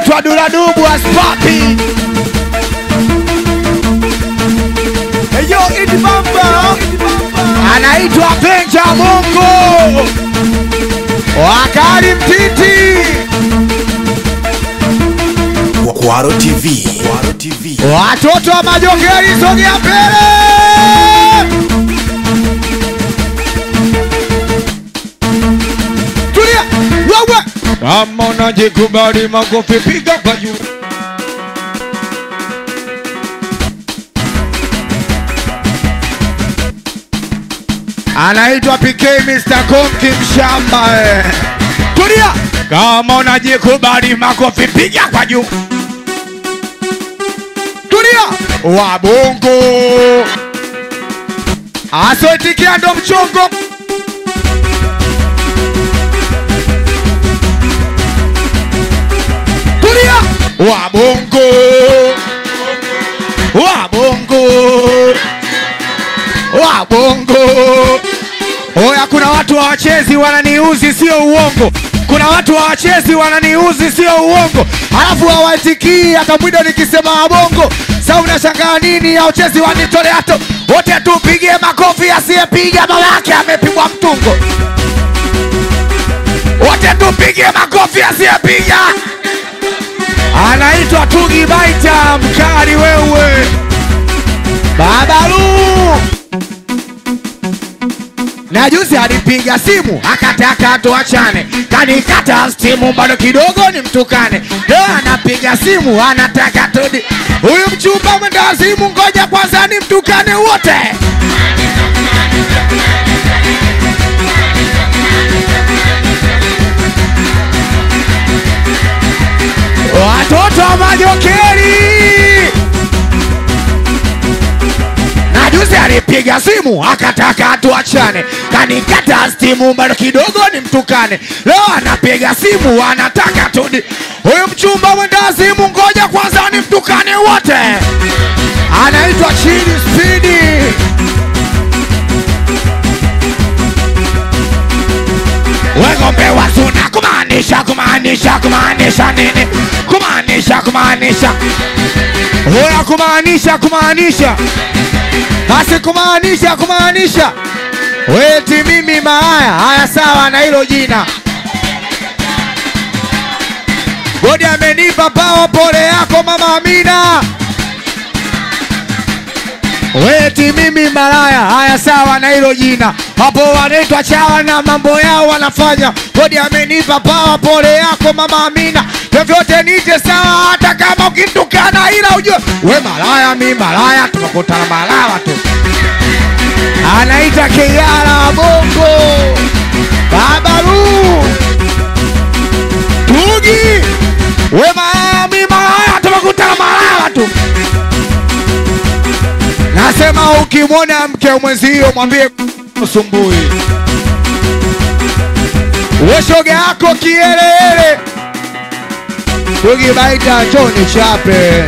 anaitwa Duladubu Aspapi. Eyo Idi Bamba. anaitwa Benja Mungu wakali mtiti Kwaro TV. Kwaro TV. watoto wa majongeri sogea mbele tulia wewe kama unajikubali makofi piga kwa juu anaitwa PK Mr. Konki mshamba eh. tulia kama unajikubali makofi piga kwa juu tulia wabongo asoitikia ndo mchongo tulia wabongo wabongo wabongo oya kuna watu hawachezi wananiuzi sio uongo kuna watu hawachezi wananiuzi sio uongo alafu hawaitikii hata mwido nikisema wabongo sa unashangaa nini hauchezi wanitoleato wote tupigie makofi asiyepiga mama yake amepigwa mtungo wote tupigie makofi asiyepiga anaitwa Tugi Baita mkali wewe Babalu na juzi alipiga simu akataka tuachane, kanikata stimu bado kidogo ni mtukane. Leo anapiga simu anataka tudi, huyu mchumba mwenda simu, ngoja kwanza ni mtukane wote. Watoto wa majokeri na juzi alipiga simu akataka tuachane, kanikata stimu bado kidogo ni mtukane. Leo anapiga simu anataka tudi, huyu mchumba mwenda simu, ngoja kwanza ni mtukane wote. Anaitwa chini spidi. Wegombe wasuna kumaanisha kumaanisha kumaanisha nini? Kumaanisha kumaanisha Hoya kumaanisha kumaanisha basi kumaanisha kumaanisha weti mimi maaya haya sawa na hilo jina godi amenipa pawa pole yako mama Amina weti mimi malaya haya sawa na hilo jina hapo wanaitwa chawa na mambo yao wanafanya godi amenipa pawa pole yako mama Amina vyovyote nije sawa hata kama ukitukana ila ujue we malaya mi malaya tumekutana malaya tu anaita Kiara Bongo Babalu Tugi we malaya mi malaya tumekutana malaya tu Nasema ukimwona mke mwenzio mwambie usumbui. We shoga yako kielele, tukibaita Tony Chape.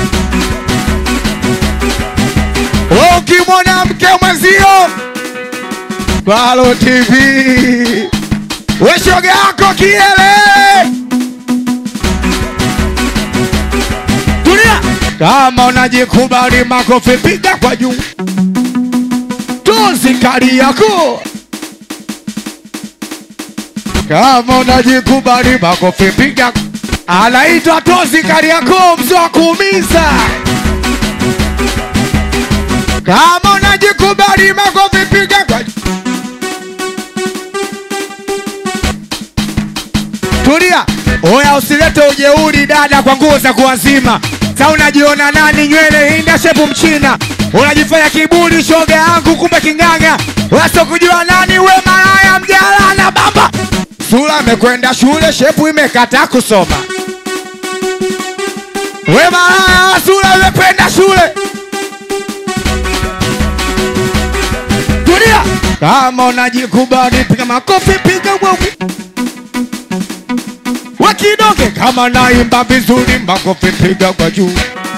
We ukimwona mke mwenzio Kwalo TV, we shoga yako kielele Tulia. Kama unajikubali makofi piga kwa juu. Tozi kali yako. Kama unajikubali makofi piga. Anaitwa Tozi kali yako mzee wa kuumiza. Kama unajikubali makofi piga kwa juu. Tulia. Oya usilete ujeuri dada kwa nguo za kuwazima. Sa unajiona nani nywele hinda shepu mchina. Unajifanya kiburi shoga yangu kumbe king'ang'a. Waso kujua nani we malaya mjala na baba. Sura amekwenda shule shepu imekataa kusoma. We malaya sura imekwenda shule. Tulia. Kama unajikubali piga makofi piga wewe wakidoge kama naimba vizuri makofi piga kwa juu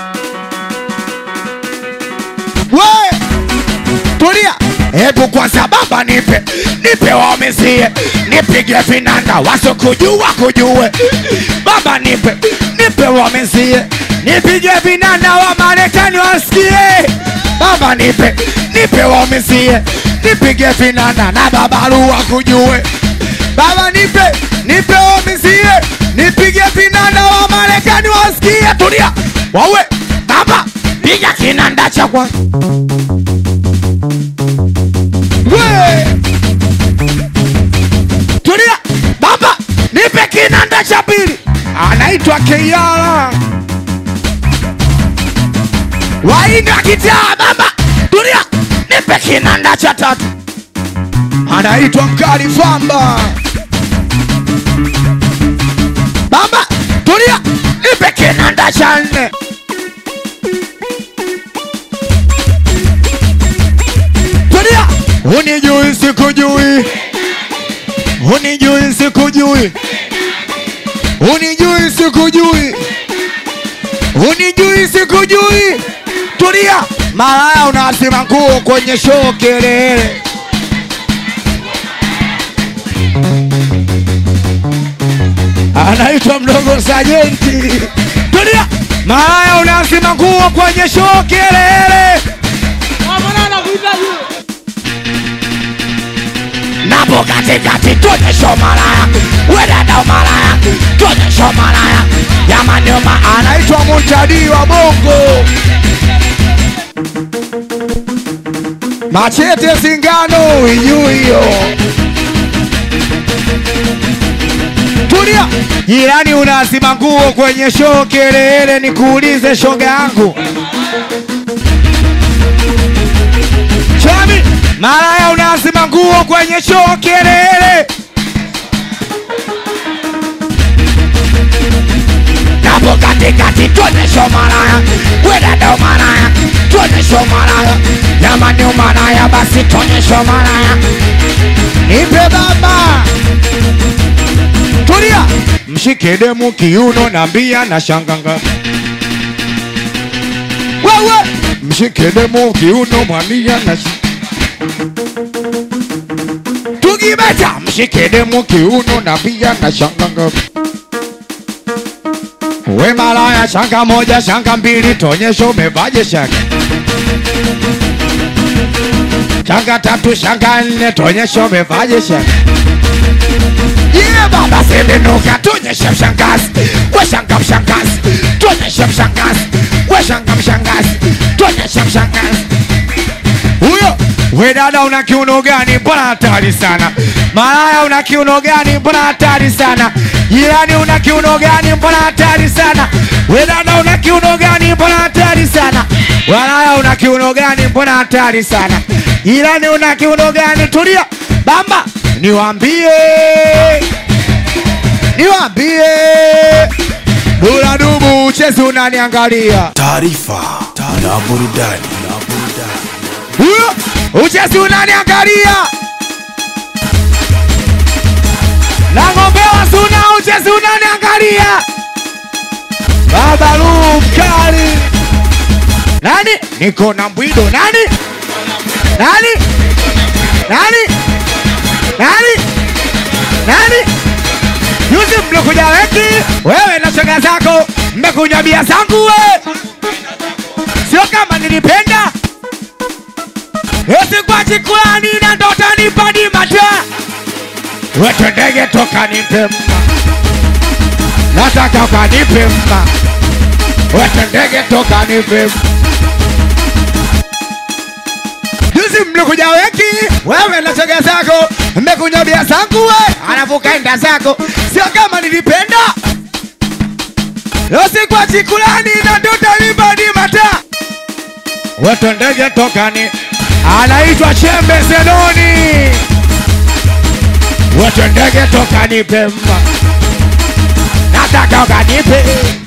we tulia hebu kwanza baba nipe nipe wamezie nipige vinanda wasokujua kujue baba nipe nipe wamesie nipige vinanda wa Marekani wasikie baba nipe nipe wamesie nipige vinanda na babaru wakujue baba nipe nipe wamesie nipige vinanda wa Marekani wasikie tulia wawe baba piga kinanda cha kwa we tulia baba nipe kinanda cha pili anaitwa Keyala waina kitaa baba tulia nipe kinanda cha tatu anaitwa Mkali Famba baba tulia nipe kinanda cha nne tulia unijui sikujui unijui sikujui unijui sikujui unijui sikujui tulia malaya unasima nguo kwenye shoo kelele anaitwa mdogo sajenti tulia malaya unasima nguo kwenye shoo kelele napo katikati tuonyesho malaya wedada malaya tuonyesho malaya jamanioma anaitwa mutadi wa bongo machete singano ijuu hiyo tulia jirani unazima nguo kwenye shoo kelele nikuulize shoga yangu chami malaya unazima nguo kwenye shoo kelele napo katikati tuonyesho malaya wedada malaya tuonyesho malaya jamani umalaya basi tuonyesho malaya nipe baba tulia mshike demu kiuno na mbia na shanganga wewe mshike demu kiuno mwambia na shi... tugibeta mshike demu kiuno na mbia na shanganga we malaya shanga moja shanga mbili tonyesho umevaje shanga shanga tatu shanga nne tonyesho umevaje shanga Yeah, baba semenuka tuonyeshe mshangazi we shanga mshangazi tuonyeshe mshangazi we shanga mshangazi tuonyeshe mshangazi huyo we dada una kiuno gani mbona hatari sana malaya una kiuno gani mbona hatari sana jirani una kiuno gani mbona hatari sana we dada una kiuno gani mbona hatari sana malaya una kiuno gani mbona hatari sana jirani una kiuno gani tulia bamba niwambie niwambie dula dubu chezi unaniangalia taarifa na burudani na burudani huyo uchezi unaniangalia nang'ombewa suna uchezi unaniangalia baba Lu mkali nani niko na mbwido nani nani nani nani nani Yuzi mlikuja wengi, wewe na shoga zako mmekunywa bia zangu we, sio kama nilipenda eti kwa chikulani na ndota nipadi mata wetu ndege toka nipe mma, nataka ukanipe mma, wetu ndege toka nipe mma. Juzi mlikuja wengi, wewe na shoga zako mmekunywa bia zangu we, alafu kaenda zako, sio kama nilipenda Losi kwa chikulani na ndota nipadi mata wetu ndege tokani anaitwa Chembe Zenoni, wetu ndege tokani Pemba, nataka ukanipe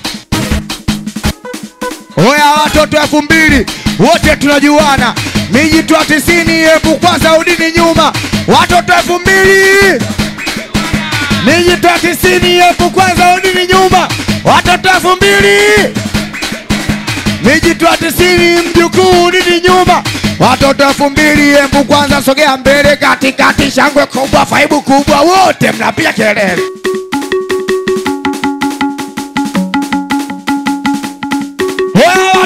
Oya watoto elfu mbili wote tunajuana, miji twa tisini elfu kwanza udini nyuma, watoto elfu mbili miji twa tisini elfu kwanza udini nyuma, watoto elfu mbili miji twa tisini mjukuu udini nyuma, watoto elfu mbili elfu kwanza sogea mbele, katikati shangwe kubwa, faibu kubwa, wote mnapiga kelele.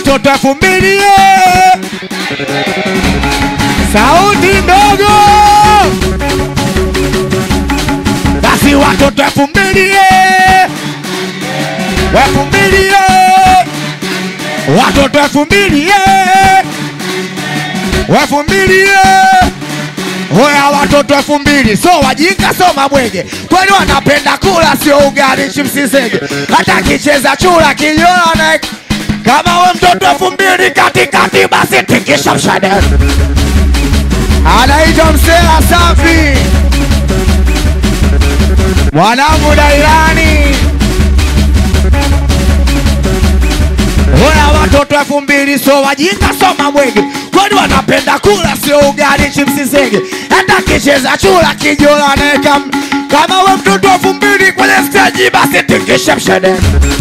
watoto elfu mbili eh. sauti ndogo basi watoto elfu mbili eh. elfu mbili eh. watoto elfu mbili eh. elfu mbili eh. Hoya watoto elfu mbili so wajinga so mabwege, kwani wanapenda kula sio ugali chipsi zege, hata akicheza chura kijola na kama we mtoto elfu mbili katikati, basi tikisha mshadara. Anaitwa Msela Safi, mwanangu Dailani. Hoya watoto elfu mbili so wajinga so mabwege, kwani wanapenda kula sio ugali chipsi zege, hata akicheza chura kijola naeka m- kama we mtoto elfu mbili kwenye steji, basi tingisha mshedede,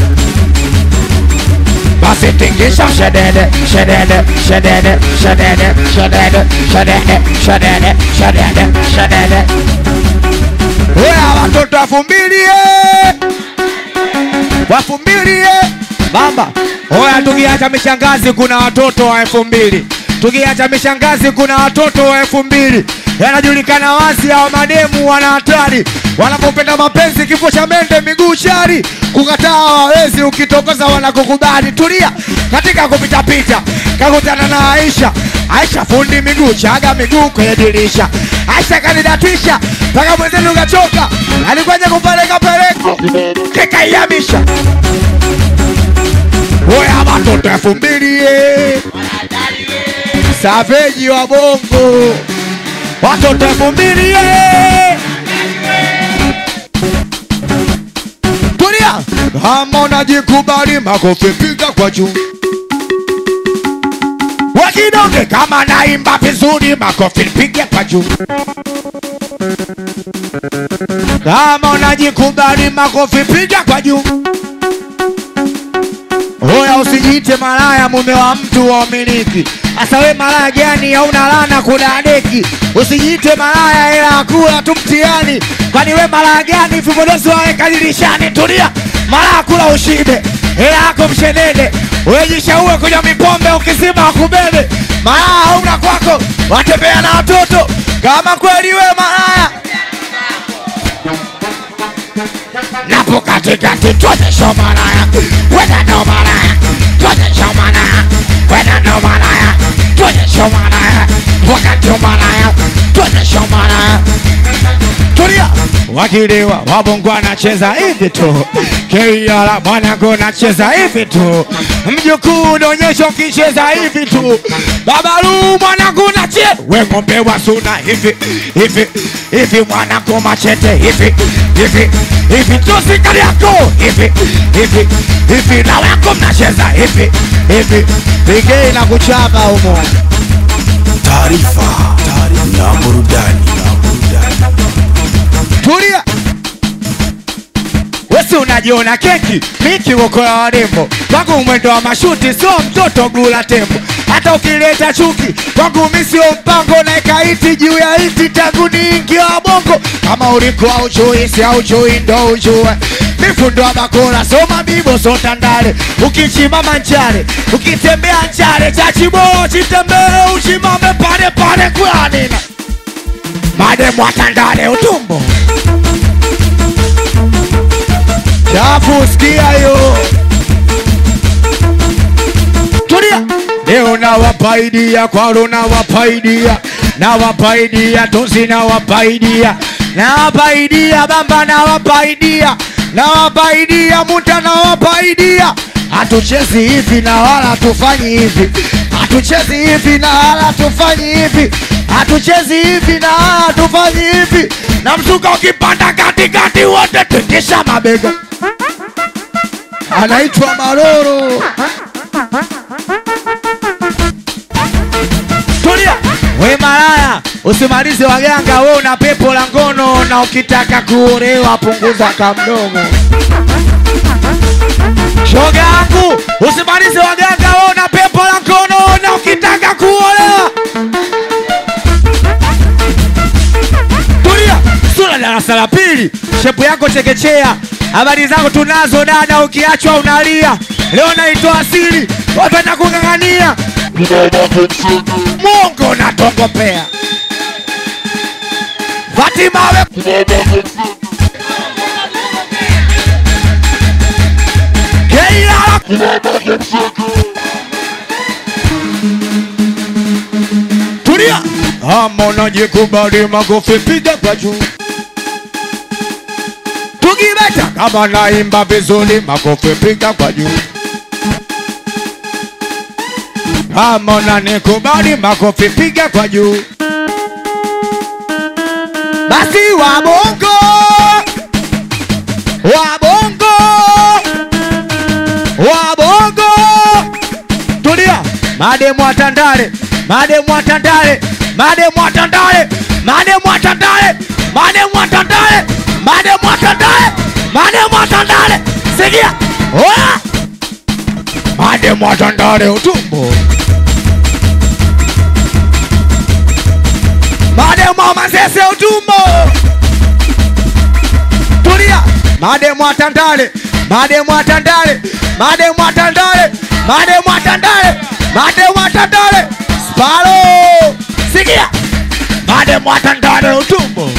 basi tingisha mshedede, shedede, shedede, shedede, shedede, shedede, shedede, shedede, shedede. Hoya watoto elfu mbili eh! elfu mbili eh! Baba, hoya tukiacha mishangazi kuna watoto wa elfu mbili tukiacha mishangazi kuna watoto wa elfu mbili yanajulikana wazi hao mademu wana hatari wanapopenda mapenzi kifo cha mende miguu shari kukataa hawawezi ukitokoza wanakukubali tulia katika kupitapita kakutana na aisha aisha fundi miguu chaga miguu kwenye dirisha aisha kanidatisha mpaka mwenzenu kachoka alikwaja kupeleka peleko kikaiyamisha Oya watoto elfu mbili eh. Saveji wa bongo watoto elfu mbili eh. Tulia kama unajikubali makofi piga kwa juu wakidonge kama naimba vizuri makofi piga kwa juu kama unajikubali makofi piga kwa juu Hoya usijiite malaya mume wa mtu wa umiliki. Asa we malaya gani hauna lana kudadeki? Usijiite malaya ila akula tu mtihani. Kwani we malaya gani vipodozi waweka dirishani? Tulia, malaya kula ushibe. Ila ako mshedede. Wewe jishaue kunywa mipombe ukisima wakubebe. Malaya hauna kwako, watembea na watoto. Kama kweli we malaya napo katikati tuonyesha malaya wena ndo malaya tuonyesha malaya wena ndo malaya tuonyesha malaya wakati malaya tuonyesha malaya tulia wakilewa wabongo anacheza hivi tu keiala mwanangu nacheza hivi tu mjukuu unaonyesha ukicheza hivi tu babalu mwanangu nache we ng'ombe wa suna hivi hivi hivi mwanangu machete hivi hivi hivi tosikali yako hivi hivi hivi na wako mnacheza hivi hivi pigei na kuchapa humo taarifa na burudani na burudani tulia wesi unajiona keki miki wokola warembo kwangu mwendo wa mashuti sio mtoto gula tembo hata ukileta chuki kwangu mi sio mpango naeka iti juu ya iti tangu niingia bongo kama ulikuwa ujui si aujui ndo ujue mifundwa bakora soma bibo sota ndale ukichimama nchale ukitembea nchale chachibo chitembee uchimame pale pale kulanina mademu atandale utumbo chafu sikia hiyo tulia leo nawapaidia kwalo nawapaidia nawapaidia tozi nawapaidia nawapaidia bamba nawapaidia nawapaidia muta nawapaidia hatuchezi hivi na wala tufanyi hivi hatuchezi hivi na wala tufanyi hivi hatuchezi hivi na wala tufanyi hivi na msuka ukipanda katikati wote tikisha mabega anaitwa Maroro. Tulia we malaya, usimalize waganga, we una pepo la ngono, na ukitaka kuolewa punguza kamdomo. Shoga yangu, usimalize waganga, we una pepo la ngono, na ukitaka kuolewa tulia. Sura darasa la pili, shepu yako chekechea, Habari zako tunazo dada, ukiachwa unalia. Leo naitoa asili, wapenda kung'ang'ania. Mungu natongopea. Fatima we Keila Tulia. Ama unajikubali makofi piga kwa juu. Tukibeta kama naimba vizuri makofi piga kwa juu. Kama unanikubali makofi piga kwa juu. Basi wabongo wabongo wabongo tulia mademu atandale mademu atandale mademu atandale mademu atandale mademu atandale mademu atandale mademu atandale sikia oya mademu atandale utumbo mademu amasese utumbo tulia mademu atandale mademu atandale mademu atandale mademu atandale mademu atandale spalo sikia mademu atandale utumbo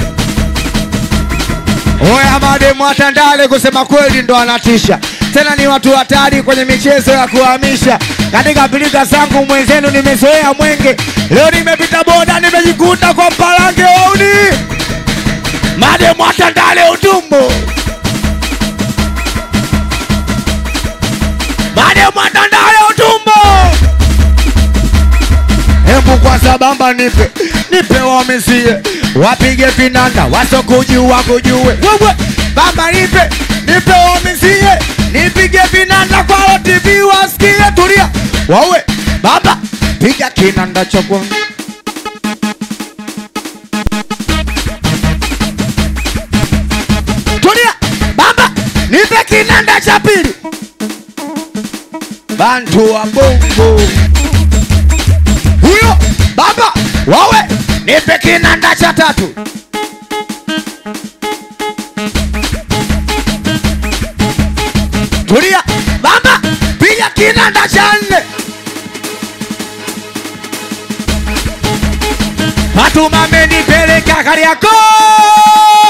oya mademu atandale kusema kweli ndo anatisha tena ni watu hatari kwenye michezo ya kuhamisha katika pilika zangu mwenzenu nimezoea mwenge leo nimepita boda nimejikuta kwa mpalange wauni mademu atandale utumbo mademu atandale utumbo hebu kwanza bamba nipe nipe wamisie wapige vinanda wasokujua kujue wewe bamba nipe nipe wamisie nipige vinanda kwao tv wasikie tulia wawe baba piga kinanda cha kwanza tulia baba nipe kinanda cha pili bantu wa bongo huyo baba wawe nipe kinanda cha tatu tulia baba piga kinanda cha nne Fatuma amenipeleka Kariakoo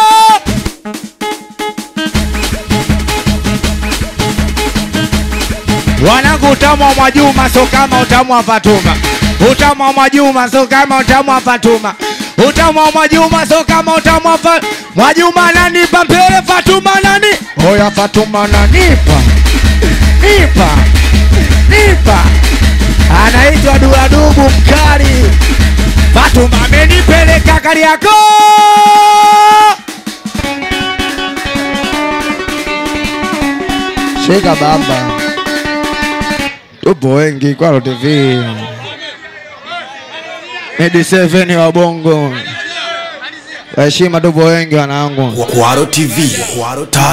Wanangu utamu wa Mwajuma so kama utamu wa Fatuma. Utamu wa Mwajuma so kama utamu wa Fatuma. Utamu wa Mwajuma so kama utamu wa fa... Mwajuma ananipa mbele, Fatuma nani? Oya Fatuma ananipa. Nipa. Nipa. Anaitwa Duadubu mkali. Fatuma amenipeleka Kariakoo. Shika baba. Tupo wengi Kwalo TV. Medi 7 wa Bongo. Heshima tupo wengi wanangu. Kwaro TV. Kwaro TV.